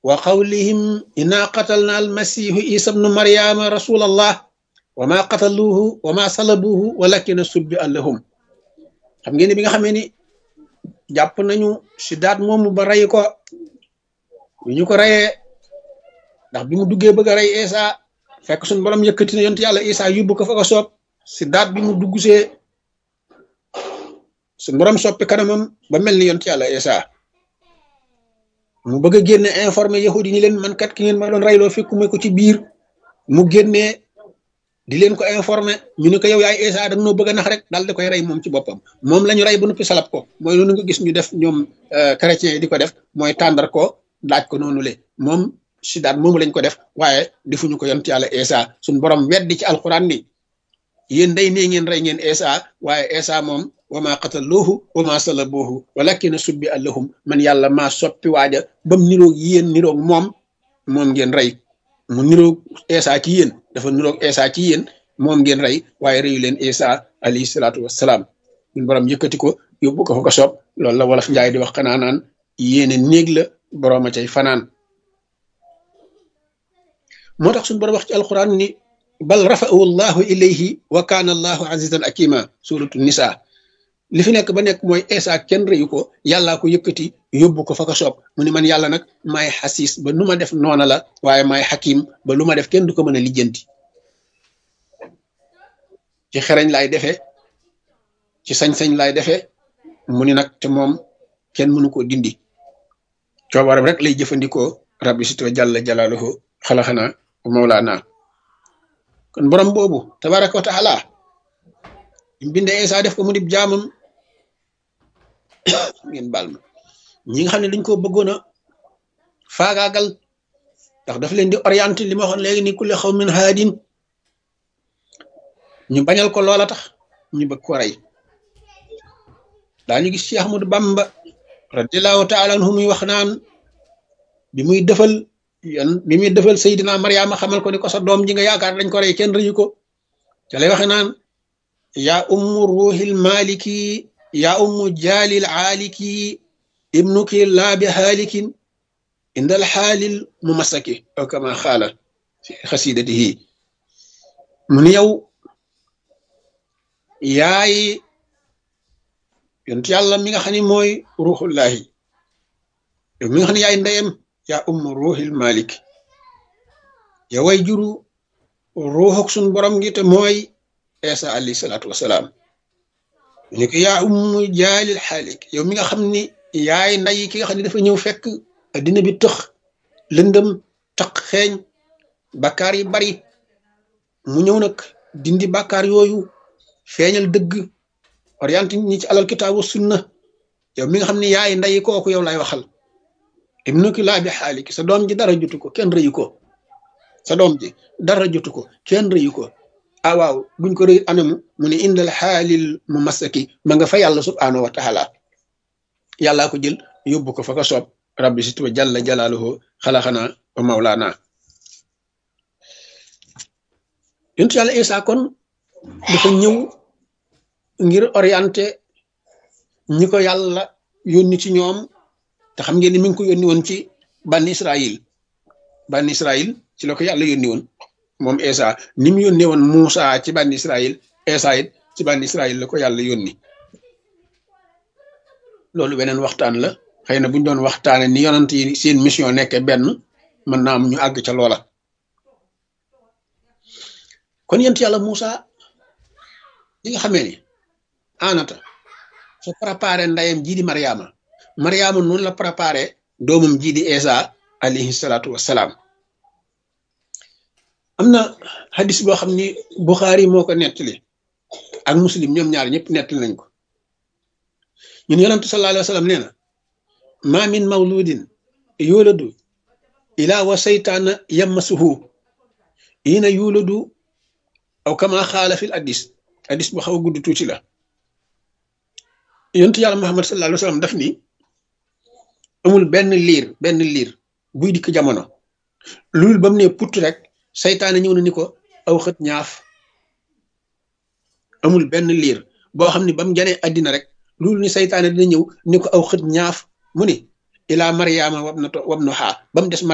wa qawlihim inna qatalna almasihu isa bnu maryama rasulallah wa ma qataluuhu wa ma salabuuhu walakina subbi allahum xam ngeen ni bi nga xamee ni jàpp nañu si daat moomu ba rey ko bi ñu ko reyee ndax bi mu duggee bëgg a rey isa fekk suñu borom yëkkati na yonent yàlla isa yóbbu ko fa ko soob si daat bi mu dugg see suñu borom soppi kanamam ba mel ni yonent yàlla isa mu bëgg a génne informé yahudi ñi leen man kat ki ngeen ma doon reyloo fekkuma ko ci biir mu génnee di leen ko informé ñu ne ko yow yaay isa da noo bëgg a nax rek daal di koy rey moom ci boppam moom la ñu rey ba noppi salab ko mooy loolu nga gis ñu def ñoom chrétien yi di ko def mooy tàndar ko laaj ko noonu le moom si daat moomu lañ ko def waaye defuñu ko yonent yàlla isa suñ borom weddi ci alquran ni yéen day nee ngeen rey ngeen isa waaye isa moom wa ma qataluuhu wa ma salabuuhu walakina subbi allahum man yàlla maa soppi waaja bam niroog yéen niroog moom moom ngeen rey mu niroog isa ci yéen dafa niroog isa ci yéen moom ngeen rey waaye reyu leen isa alayhi salaatu wassalaam ñun borom yëkkati ko yóbbu ko fa ko soob loolu la wolof njaay di wax xanaa naan yéene néeg la borooma cay fanaan moo tax suñu borom wax ci alquran ni bal rafa'ahu llahu ilayhi wa kaana allahu azizan akima suratu nisa li fi nekk ba nekk mooy Isa kenn rëyu ko yàllaa ko yëkkati yóbbu ko fa ko soob mu ni man yàlla nag maay xasiis ba nu ma def noona la waaye maay xakim ba lu ma def kenn du ko mën a lijjanti ci xereñ laay defee ci sañ-sañ laay defee mu ni nag te moom kenn mënu koo dindi coobaram rek lay jëfandikoo rabbi sito jàlla jalaaluhu xalaxana mawlaana kon borom boobu tabaraka wa taala mbinde Isa def ko mu dib jaamam ngeen baal ma ñi nga xam ne dañ ko bëggoon a faagaagal ndax daf leen di orienté li ma waxoon léegi ni kulli xaw min haadin ñu bañal ko loola tax ñu bëgg ko rey daañu gis ci Ahmadu Bamba radiallahu taala anhu muy wax naan bi muy defal yon bi muy defal Seydina Mariama xamal ko ni ko sa doom ji nga yaakaar dañ ko rey kenn rëyu ko ca lay waxe naan yaa ummu ruuxil maliki yaa ummu jaalil aaliki ibnuki laa bi haalikin indal xaalil mu masaki aw kama xaala fi xasidatihi mu ni yow yaay yonent yàlla mi nga xam ne mooy ruuxullahi yow mi nga xam ne yaay ndeyam yaa ummu ruuxil malik yow way juru ruuxuk sun borom gi te mooy Isa alayhi salaatu wasalaam ñu ko yaa ummu jaalil xaalik yow mi nga xam ni yaay nday ki nga xam ne dafa ñëw fekk addina bi tëx lëndëm taq xeeñ bakkaar yi bari mu ñëw nag dindi bakkaar yooyu feeñal dëgg orienté ñi ci alal kitaabu sunna yow mi nga xam ne yaay nday kooku yow lay waxal ibnuki laa bi xaalik sa doom ji dara jotu ko kenn rëyu ko sa doom ji dara jotu ko kenn rëyu ko ah waaw buñ ko rëy anamu mu ne indal xaalil mu masaki ma nga fa yàlla subhaanahu wa taala yàllaa ko jël yóbbu ko fa ko soob rabbi si tuba jalla jalaaluhu xalaxana wa mawlaana yontu yàlla Isa kon dafa ñëw ngir orienté ñi ko yàlla yónni ci ñoom te xam ngeen ni mi ngi ko yónni woon ci banni Israil banni Israil ci la ko yàlla yónni woon moom Isa ni mu yónnee woon Muusa ci bànni Israël Isa it ci bànni Israël la ko yàlla yónni loolu beneen waxtaan la xëy na bu ñu doon waxtaane ni yonant yi seen mission nekke benn mën naa am ñu àgg ca loola kon yent yàlla Muusa li nga xamee ni anata su préparé ndeyam jii di Mariama Mariama noonu la préparé doomam jii di Isa alayhi salaatu wassalaam am na hadis boo xam ni Buxaari moo ko nettali ak muslim ñoom ñaar ñëpp nettali nañ ko ñun yonantu sallallahu alayhi wa sallam nee na ma min mawludin yuladu ila wa saytaana yammasuhu ina yuladu aw kama xaala fil hadis hadis bu xaw a gudd tuuti la yonantu yàlla Muhammad sallallahu alayhi wa sallam daf ni amul benn liir benn liir buy dikk jamono loolu ba mu ne put rek saytaane ñëw na ni ko aw xët ñaaf amul benn liir boo xam ne ba mu janee àddina rek loolu ni saytaane dina ñëw ni ko aw xët ñaaf mu ni ilaa mariama wab na to wab no xaa ba mu des